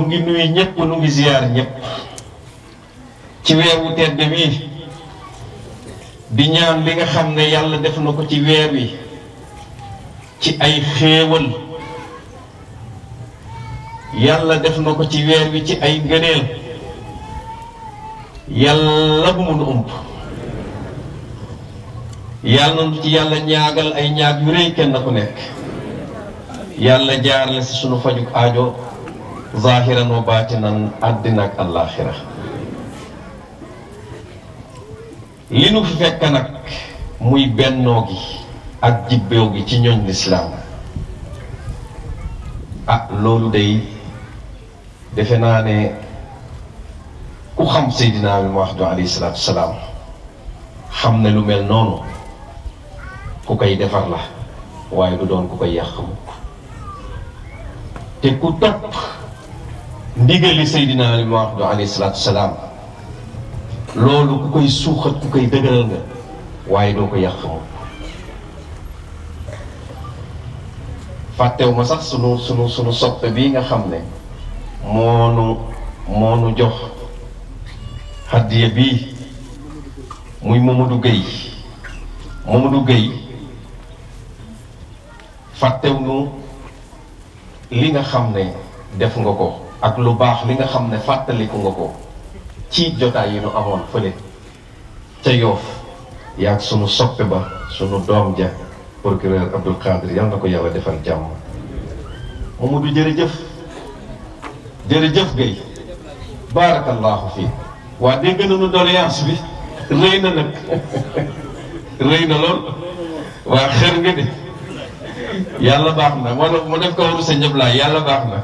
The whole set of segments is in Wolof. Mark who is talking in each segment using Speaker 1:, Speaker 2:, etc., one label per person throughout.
Speaker 1: ngi nuyu ñëpp nu ngi ziyaar ñëpp ci weer wu tedd wi di ñaan li nga xam ne yàlla def na ko ci weer wi ci ay xéewal yàlla def na ko ci weer wi ci ay ngëneel yàlla bu mun ump yàlla na ci yàlla ñaagal ay ñaag yu rëy kenn ku nekk yàlla jaarale si sunu fajuk aajo zahiran wa baatinan àddina ak àllaaxira li nu fi fekk nag muy bennoo gi ak jibbeew gi ci ñooñ lislaam ah loolu day defe naa ne ku xam Seydina bi Muhammad alayhi salaatu salaam xam ne lu mel noonu ku koy defar la waaye du doon ku koy yàq mukk te ku topp ndigali Seydina bi Muhammad alayhi salaatu salaam loolu ku koy suuxat ku koy dëgëral nga waaye doo ko yàq mukk fàttewu ma sax sunu sunu sunu soppe bii nga xam ne moonu moonu jox hadiya bii muy Mamadou Gueye Mamadou Gueye fàttewu nu li nga xam ne def nga ko ak lu baax li nga xam ne fàttaliku nga ko ci jotaay yi nu amoon fële ca yoof yaag sunu soppe ba sunu doom ja procureur Abdul Qadir yal na ko yàlla defal jàmm Mamadou jërëjëf jërëjëf Gueye barakallahu fii waa dégg nañu doléance bi rëy na nag rëy na lool waa xër nga de yàlla baax na moo def mu def ko waru sa njëblaay yàlla baax na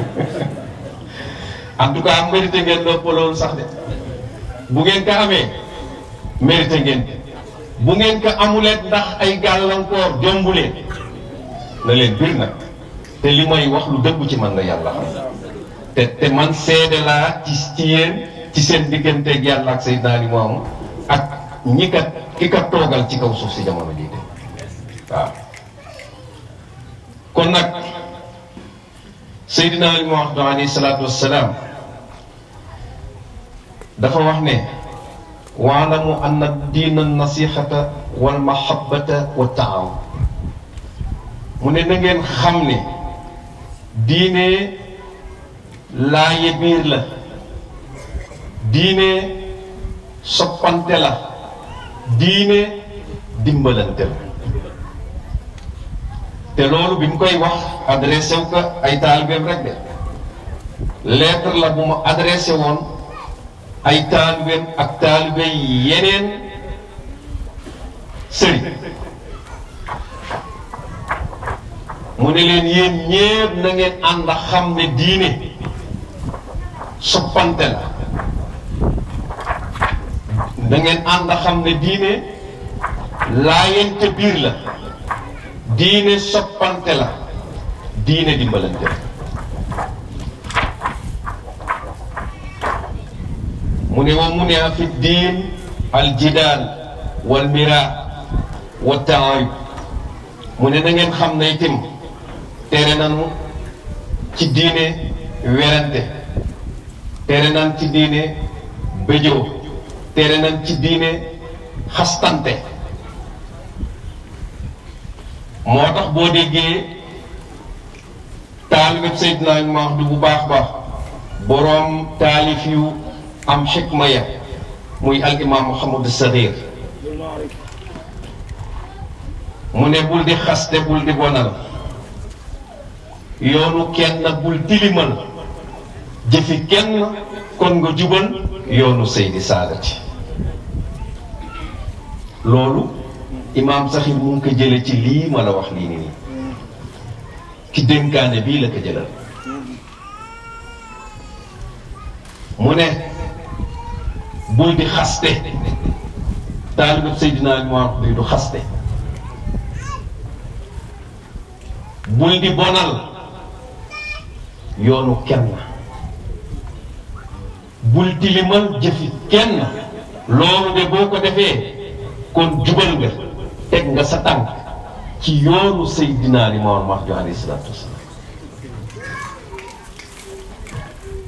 Speaker 1: en tout cas mérité ngeen nopp loolu sax de bu ngeen ko amee mérité ngeen bu ngeen ko amuleet ndax ay gàllankoor jombuleen na leen bir nag te li may wax lu dëggu ci man la yàlla xam te te man seede laa ci ci yéen ci seen digganteeg yàlla ak Seydina Ali moomu ak ñi kat ki kat toogal ci kaw suuf si jamono jii de waaw kon nag Seydina Ali Muhammad alayhi salaatu wassalaam dafa wax ne waalamu anna diina nasixata wal mahabbata wa taawun mu ne na ngeen xam ne diine laaye biir la diine soppante la diine dimbalante la te loolu bi mu koy wax adressé wu ko ay taalibeem rek de lettre la bu mu adressé woon ay taalibeem ak taalibe yeneen sëriñ mu ne leen yéen ñépp na ngeen ànd a xam ne diine soppante la da ngeen ànd a xam ne diine laayante biir la diine soppante la diine dimbalante la mu ne wa mu ne a fi diin al jidaal wal mira wa taayub mu ne na ngeen xam ne itam tere nanu ci diine werante tere nan ci diine bëjoo tere nan ci diine xastante moo tax boo déggee taalibeb Seydina Mahdi bu baax baax boroom taalif yu am xikma ya muy al imam Muhammad Saxiir mu ne bul di xaste bul di bonal yoonu kenn bul tilimal jëfi kenn kon nga jubal yoonu Seydi Saadati loolu imaam Saxiir mu ngi ko jële ci lii ma la wax lii nii ki dénkaane bii la ko jëlal mu ne bul di xaste taalibab Seydina Muhammad bi du xaste bul di bonal yoonu kenn bul tilimal jëfi kenn loolu de boo ko defee kon jubal nga teg nga sa tànk ci yoonu Seydina Limaamu Mahdi alayhi salaatu wasalaam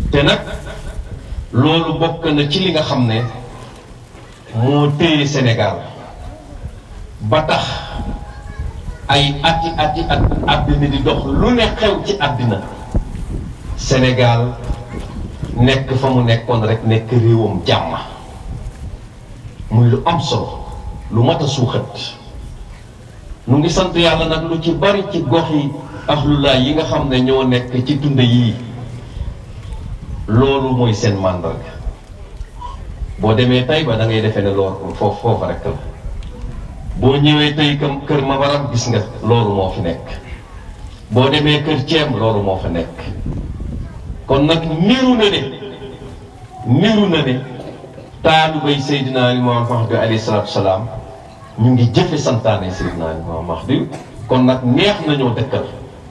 Speaker 1: te nag loolu bokk na ci li nga xam ne moo téye Sénégal ba tax ay ati ati at àddina di dox lu ne xew ci àddina Sénégal nekk fa mu nekkoon rek nekk réewam jàmm muy lu am solo lu mat a suuxat nu ngi sant yàlla nag lu ci bari ci gox yi axlulaay yi nga xam ne ñoo nekk ci tund yii loolu mooy seen màndarga boo demee tey ba da ngay defee ne loolu foofu foofu rek la boo ñëwee tey kam kër Mabaram gis nga loolu moo fi nekk boo demee kër Ceem loolu moo fa nekk kon nag niru na ne niru na ne taalibay Seydina Limaamu Mahdi alayhi salaatu salaam ñu ngi jëfe santaane Seydina Limaamu Mahdi kon nag neex nañoo dëkkal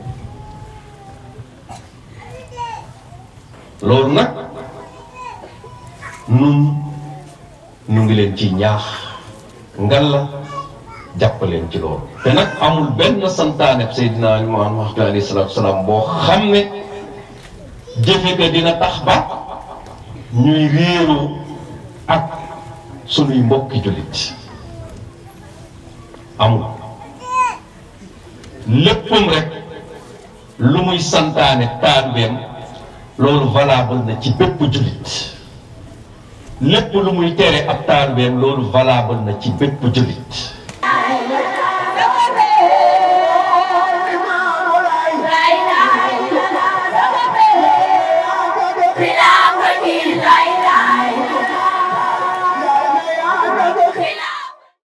Speaker 1: loolu nag nun ñu ngi leen ci ñaax ngal la jàppaleen ci loolu te nag amul benn santaane Seydina Limaamu Mahdi alayhi salaatu salaam boo xam ne jëfe ga dina tax ba ñuy réeroo ak sunuy mbokki jullit amul léppam rek lu muy santaane taalibeem loolu valable na ci bépp jullit lépp lu muy tere ab taalibeem loolu valable na ci bépp jullit